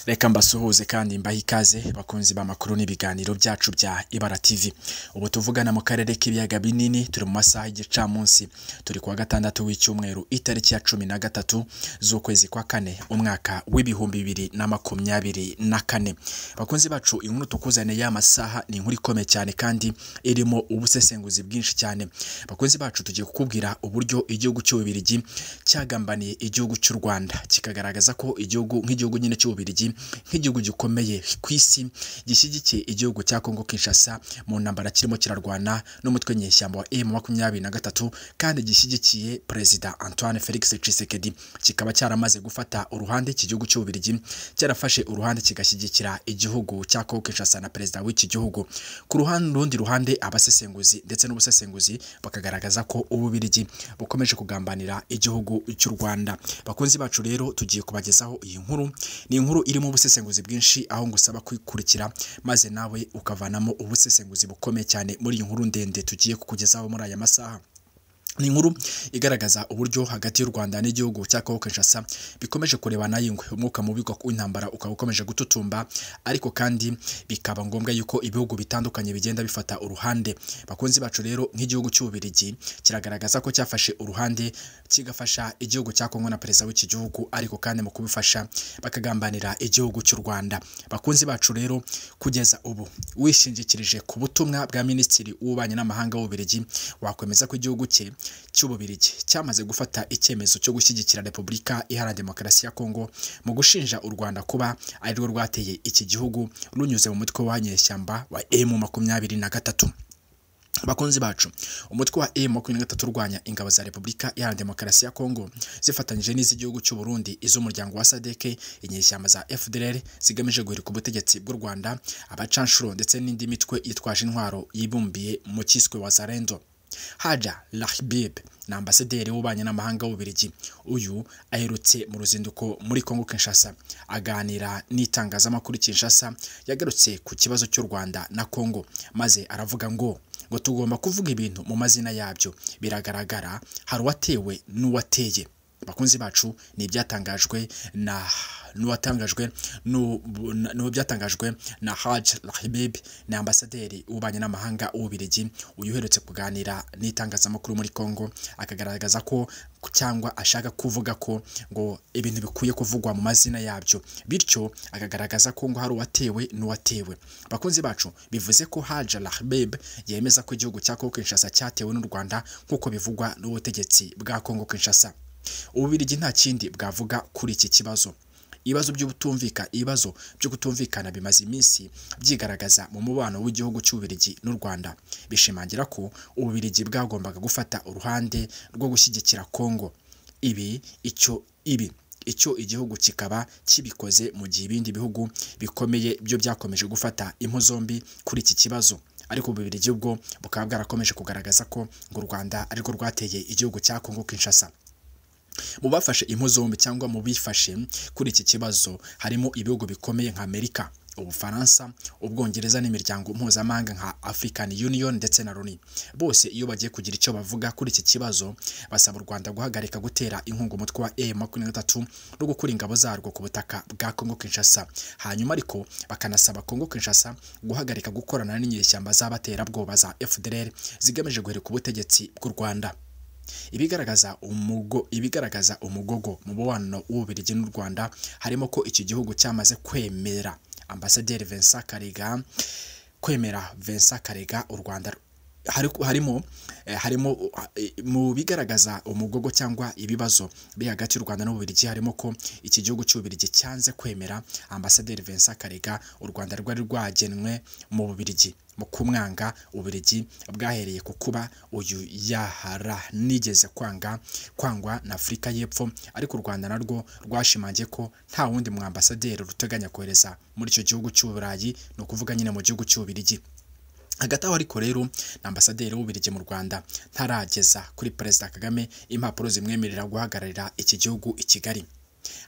reka mbasuhuze kandi mbahe ikaze bakunzi b'amakuru n'ibiganiro byacu bya ibara tv ubu tuvugana mu karere k'ibiyaga binini turi mu masaha y'igicamunsi turi kuwa gatandatu w'icyumweru itariki ya cumi na gatatu z'ukwezi kwa kane umwaka w'ibihumbi bibiri na makumyabiri na kane bakunzi bacu inkuru tukuzaniye amasaha ni inkuru ikomeye cyane kandi irimo ubusesenguzi bwinshi cyane bakunzi bacu tugiye kukubwira uburyo igihugu cy'ububirigi cyagambaniye igihugu cy'u rwanda kikagaragaza ko igihugu nk'igihugu nyine cy'ububirigi nk'igihugu gikomeye ku isi gishyigikiye igihugu cya kongo kinshasa mu ntambara kirimo kirarwana n'umutwe nyeshyamba wa emu makumyabiri na gatatu kandi gishyigikiye perezida antoine felix tshisekedi kikaba cyaramaze gufata uruhande iki gihugu cy'ububirigi cyarafashe uruhande kigashyigikira igihugu cya kongo kinshasa na perezida w'iki gihugu ku ruhande rundi ruhande abasesenguzi ndetse n'ubusesenguzi bakagaragaza ko ububirigi bukomeje kugambanira igihugu cy'u rwanda bakunzi bacu rero tugiye kubagezaho iyi nkuru ni inkuru irimo ubusesenguzi bwinshi aho ngusaba kwikurikira maze nawe ukavanamo ubusesenguzi bukomeye cyane muri iyi nkuru ndende tugiye kukugezaho muri aya masaha ni inkuru igaragaza uburyo hagati y'u Rwanda n'igihugu cya Kongo Kinshasa bikomeje kurebana yingwe umwuka mubi w'intambara ukaba ukomeje gututumba ariko kandi bikaba ngombwa yuko ibihugu bitandukanye bigenda bifata uruhande bakunzi bacu rero nk'igihugu cy'ububirigi kiragaragaza ko cyafashe uruhande kigafasha igihugu cya Kongo na perezida w'iki gihugu ariko kandi mu kubifasha bakagambanira igihugu cy'u Rwanda bakunzi bacu rero kugeza ubu wishingikirije ku butumwa bwa minisitiri w'ububanyi n'amahanga w'ububirigi wakwemeza ko igihugu cye cy'ububirigi cyamaze gufata icyemezo cyo gushyigikira repubulika iharanira demokarasi ya kongo mu gushinja u rwanda kuba ari rwo rwateye iki gihugu runyuze mu mutwe wa nyeshyamba wa emu makumyabiri na gatatu bakunzi bacu umutwe wa emu makumyabiri na gatatu urwanya ingabo za repubulika iharanira demokarasi ya kongo zifatanyije n'iz'igihugu cy'u Burundi iz'umuryango wa sadeke inyeshyamba za fdr zigamije guhirika ubutegetsi bw'u rwanda abacanshuro ndetse n'indi mitwe yitwaje intwaro yibumbiye mu cyiswe wa zarendo haja rahbib ni ambasaderi w'ububanyi n'amahanga w'ububirigi uyu aherutse mu ruzinduko muri kongo kinshasa aganira n'itangazamakuru kinshasa yagarutse ku kibazo cy'u rwanda na kongo maze aravuga ngo ngo tugomba kuvuga ibintu mu mazina yabyo biragaragara hari uwatewe n'uwateye bakunzi bacu ni ibyatangajwe na n'uwatangajwe n'ubu byatangajwe na Haj Rahbib ni ambasaderi w'ububanyi n'amahanga w'ububirigi uyu uherutse kuganira n'itangazamakuru muri Congo akagaragaza ko cyangwa ashaka kuvuga ko ngo ibintu bikwiye kuvugwa mu mazina yabyo bityo akagaragaza ko ngo hari uwatewe n'uwatewe bakunzi bacu bivuze ko Haj Rahbib yemeza ko igihugu cya Congo Kinshasa cyatewe n'u Rwanda nk'uko bivugwa n'ubutegetsi bwa Congo Kinshasa ububirigi nta kindi bwavuga kuri iki kibazo ibibazo by'ubutumvika ibibazo byo kutumvikana bimaze iminsi byigaragaza mu mubano w'igihugu cy'ububirigi n'u Rwanda bishimangira ko ububirigi bwagombaga gufata uruhande rwo gushyigikira Kongo ibi icyo ibi icyo igihugu kikaba kibikoze mu gihe ibindi bihugu bikomeye byo byakomeje gufata impu zombi kuri iki kibazo ariko ububirigi bwo bukaba bwarakomeje kugaragaza ko ngo u Rwanda arirwo rwateye igihugu cya Kongo Kinshasa mu bafashe impu zombi cyangwa mu bifashe kuri iki kibazo harimo ibihugu bikomeye nka Amerika ubufaransa ubwongereza n'imiryango mpuzamahanga nka African Union ndetse na Loni bose iyo bagiye kugira icyo bavuga kuri iki kibazo basaba u Rwanda guhagarika gutera inkunga umutwe wa M23 no gukura ingabo zarwo ku butaka bwa Congo Kinshasa hanyuma ariko bakanasaba Congo Kinshasa guhagarika gukorana n'inyeshyamba z'abaterabwoba za FDLR zigamije guhirika ubutegetsi bw'u Rwanda ibigaragaza umugo ibigaragaza umugogo mu mubano w'ububirigi n'u Rwanda harimo ko iki gihugu cyamaze kwemera ambasaderi Vincent Karega kwemera Vincent Karega u Rwanda harimo harimo mu bigaragaza umugogo cyangwa ibibazo biri hagati y'u Rwanda n'ububirigi harimo ko iki gihugu cy'ububirigi cyanze kwemera ambasaderi Vincent Karega u Rwanda rwari rwagenwe mu bubirigi mu kumwanga ububirigi bwahereye ku kuba uyu yahara nigeze kwanga kwangwa na Afurika y'Epfo ariko u Rwanda narwo rwashimangiye ko nta wundi mu ambasaderi ruteganya kohereza muri icyo gihugu cy'uburayi ni ukuvuga nyine mu gihugu cy'ububirigi hagati aho ariko rero na ambasaderi w'ububirigi mu rwanda ntarageza kuri perezida kagame impapuro zimwemerera guhagararira iki gihugu i kigali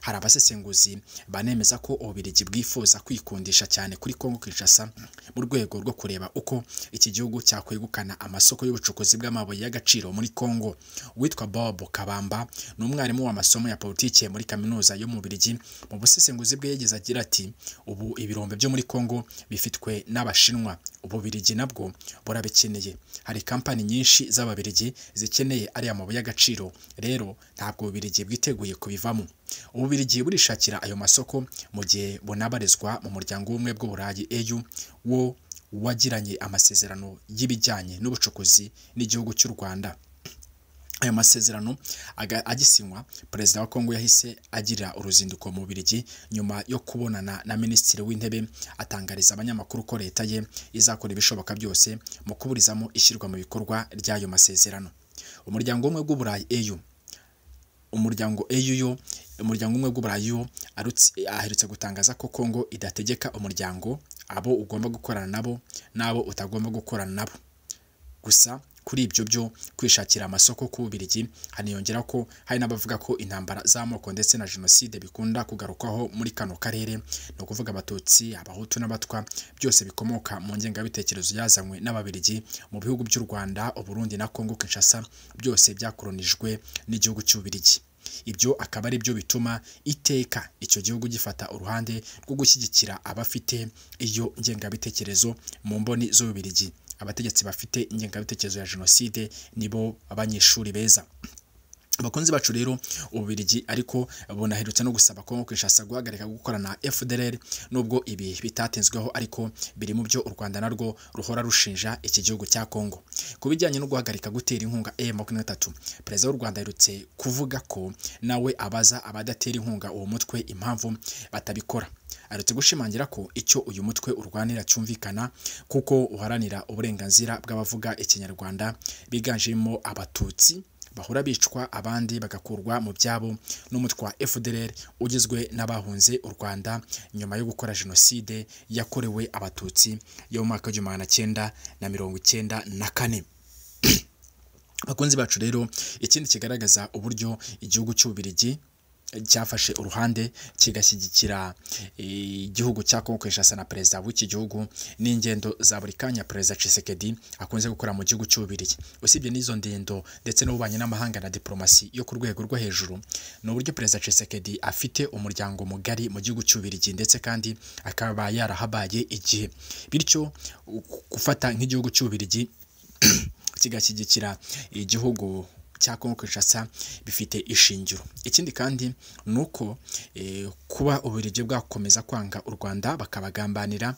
hari abasesenguzi banemeza ko ububiligi bwifuza kwikundisha cyane kuri Kongo Kinshasa mu rwego rwo kureba uko iki gihugu cyakwegukana amasoko y'ubucukuzi bw'amabuye y'agaciro muri Kongo uwitwa Bob Kabamba ni umwarimu w'amasomo ya politiki muri kaminuza yo mu Bubiligi mu busesenguzi bwe yagize agira ati ubu ibirombe byo muri Kongo bifitwe n'Abashinwa Ububiligi nabwo burabikeneye hari kampani nyinshi z'Ababiligi zikeneye ariya mabuye y'agaciro rero ntabwo Ububiligi bwiteguye kubivamo Ububiligi burishakira ayo masoko mu gihe bunabarizwa mu muryango w'ubumwe bw'Uburayi EU wo wagiranye amasezerano y'ibijyanye n'ubucukuzi n'igihugu cy'u Rwanda ayo masezerano aga- agisinywa perezida wa kongo yahise agira uruzinduko mu Bubiligi nyuma yo kubonana na minisitiri w'intebe atangariza abanyamakuru ko leta ye izakora ibishoboka byose mu kuburizamo ishyirwa mu bikorwa ry'ayo masezerano umuryango w'ubumwe bw'uburayi EU umuryango EUU umuryango umwe bw'uburayi wo arutse- aherutse gutangaza ko Kongo idategeka umuryango abo ugomba gukorana nabo n'abo utagomba gukorana nabo gusa kuri ibyo byo kwishakira amasoko ku Bubiligi haniyongera ko hari n'abavuga ko intambara z'amoko ndetse na jenoside bikunda kugarukwaho muri kano karere ni ukuvuga abatutsi abahutu n'abatwa byose bikomoka mu ngengabitekerezo yazanywe n'ababiligi mu bihugu by'u Rwanda Uburundi na Kongo Kinshasa byose byakoronijwe n'igihugu cy'Ububiligi ibyo akaba ari byo bituma iteka icyo gihugu gifata uruhande rwo gushyigikira abafite iyo ngengabitekerezo mu mboni z'Ububiligi abategetsi bafite ingengabitekerezo ya jenoside nibo abanyeshuri beza abakunzi bacu rero ububiligi ariko bunaherutse no gusaba Kongo Kinshasa guhagarika gukorana na FDLR nubwo ibi bitatenzweho ariko biri mu byo u Rwanda narwo ruhora rushinja iki gihugu cya Kongo ku bijyanye no guhagarika gutera inkunga M23 perezida w'u Rwanda aherutse kuvuga ko nawe abaza abadatera inkunga uwo mutwe impamvu batabikora aretse gushimangira ko icyo uyu mutwe urwanira cyumvikana kuko uharanira uburenganzira bw'abavuga ikinyarwanda biganjemo abatutsi bahora bicwa abandi bagakurwa mu byabo n'umutwe wa FDLR ugizwe n'abahunze u Rwanda nyuma yo gukora jenoside yakorewe abatutsi yo mu mwaka w'igihumbi magana cyenda na mirongo icyenda na kane bakunzi bacu rero ikindi kigaragaza uburyo igihugu cy'ububiligi cyafashe uruhande kigashyigikira eh, igihugu cya Kongo Kinshasa na perezida w'iki gihugu n'ingendo za buri kanya perezida Tshisekedi akunze gukora mu gihugu cy'ububiligi usibye n'izo ndendo ndetse n'ububanyi n'amahanga na diplomasi yo ku rwego rwo hejuru ni uburyo perezida Tshisekedi afite umuryango mugari mu gihugu cy'ububiligi ndetse kandi akaba yarahabaye igihe bityo gufata nk'igihugu cy'ububiligi kigashyigikira igihugu cya Kongo Kinshasa bifite ishingiro ikindi kandi ni uko eh, kuba ububiligi bwakomeza kwanga u Rwanda bakabagambanira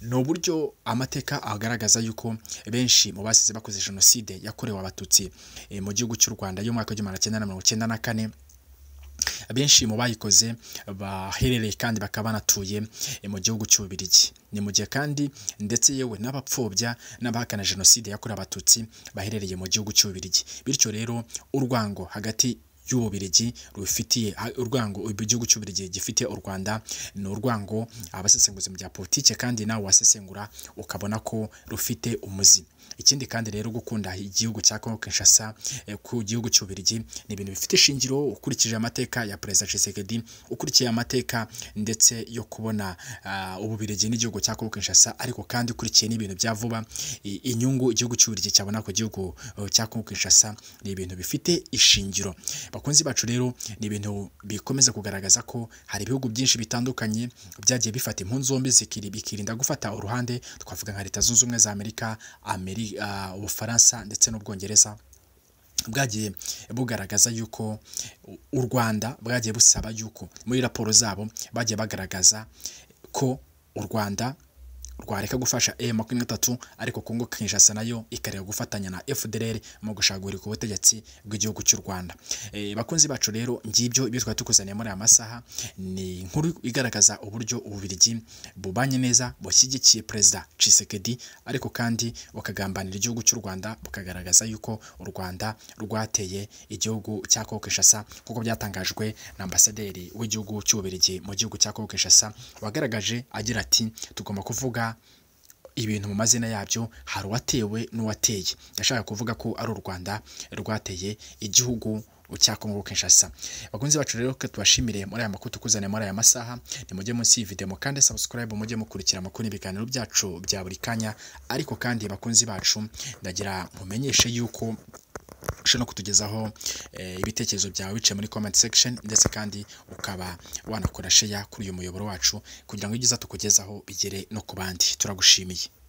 ni uburyo amateka agaragaza yuko benshi mu basize bakoze jenoside yakorewe abatutsi eh, mu gihugu cy'u Rwanda y'umwaka w'igihumbi magana cyenda na mirongo icyenda na kane benshi mu bayikoze baherereye kandi bakaba banatuye mu gihugu cy'ububiligi ni mu gihe kandi ndetse yewe n'abapfobya n'abahakana jenoside yakorewe abatutsi baherereye mu gihugu cy'ububiligi bityo rero urwango hagati y'ububiligi rufitiye urwango igihugu cy'ububiligi gifite u Rwanda ni urwango abasesenguzi mu bya politike kandi nawe wasesengura ukabona ko rufite umuzi ikindi kandi rero gukunda igihugu cya Kongo Kinshasa eh, ku gihugu cy'ububiligi ni ibintu bifite ishingiro ukurikije amateka ya perezida Tshisekedi ukurikiye amateka ndetse yo kubona ah, ububiligi n'igihugu cya Kongo Kinshasa ariko kandi ukurikiye n'ibintu bya vuba i- inyungu igihugu cy'ububiligi cyabona ku gihugu eh, cya Kongo Kinshasa ni ibintu bifite ishingiro bakunzi bacu rero ni ibintu bikomeza kugaragaza ko hari ibihugu byinshi bitandukanye byagiye bifata impunzi zombi zikiri bikirinda gufata uruhande twavuga nka leta zunze ubumwe za Amerika Ameri- ah, Ubufaransa ndetse n'Ubwongereza bwagiye bugaragaza yuko u- u Rwanda bwagiye busaba yuko muri raporo zabo bagiye bagaragaza ko u Rwanda rwareka gufasha M makumyabiri na gatatu ariko Kongo Kinshasa nayo ikareka gufatanya na FDLR mu gushagurika ubutegetsi bw'igihugu cy'u Rwanda. E, bakunzi bacu rero ngibyo ibyo twari tukuzaniye muri aya masaha ni inkuru igaragaza uburyo ububiligi bubanye neza bushyigikiye perezida Tshisekedi ariko kandi bukagambanira igihugu cy'u Rwanda bukagaragaza yuko u Rwanda rwateye igihugu cya Kongo Kinshasa kuko byatangajwe na ambasaderi w'igihugu cy'ububiligi mu gihugu cya Kongo Kinshasa wagaragaje agira ati tugomba kuvuga ibintu mu mazina yabyo hari uwatewe n'uwateye yashaka kuvuga ko ari u Rwanda rwateye igihugu ucyakongo Kinshasa bakunzi bacu rero ko tubashimire muri aya makuru tukuzaniye muri aya masaha ni mujye munsi y'iyi video kandi subscribe mujye mukurikira amakuru n'ibiganiro byacu bya buri kanya ariko kandi bakunzi bacu ndagira mumenyeshe yuko ushobora no kutugezaho eh, ibitekerezo byawe biciye muri comment section ndetse kandi ukaba wanakora share kuri uyu muyoboro wacu kugira ngo ibyiza tukugezaho bigere no ku bandi turagushimiye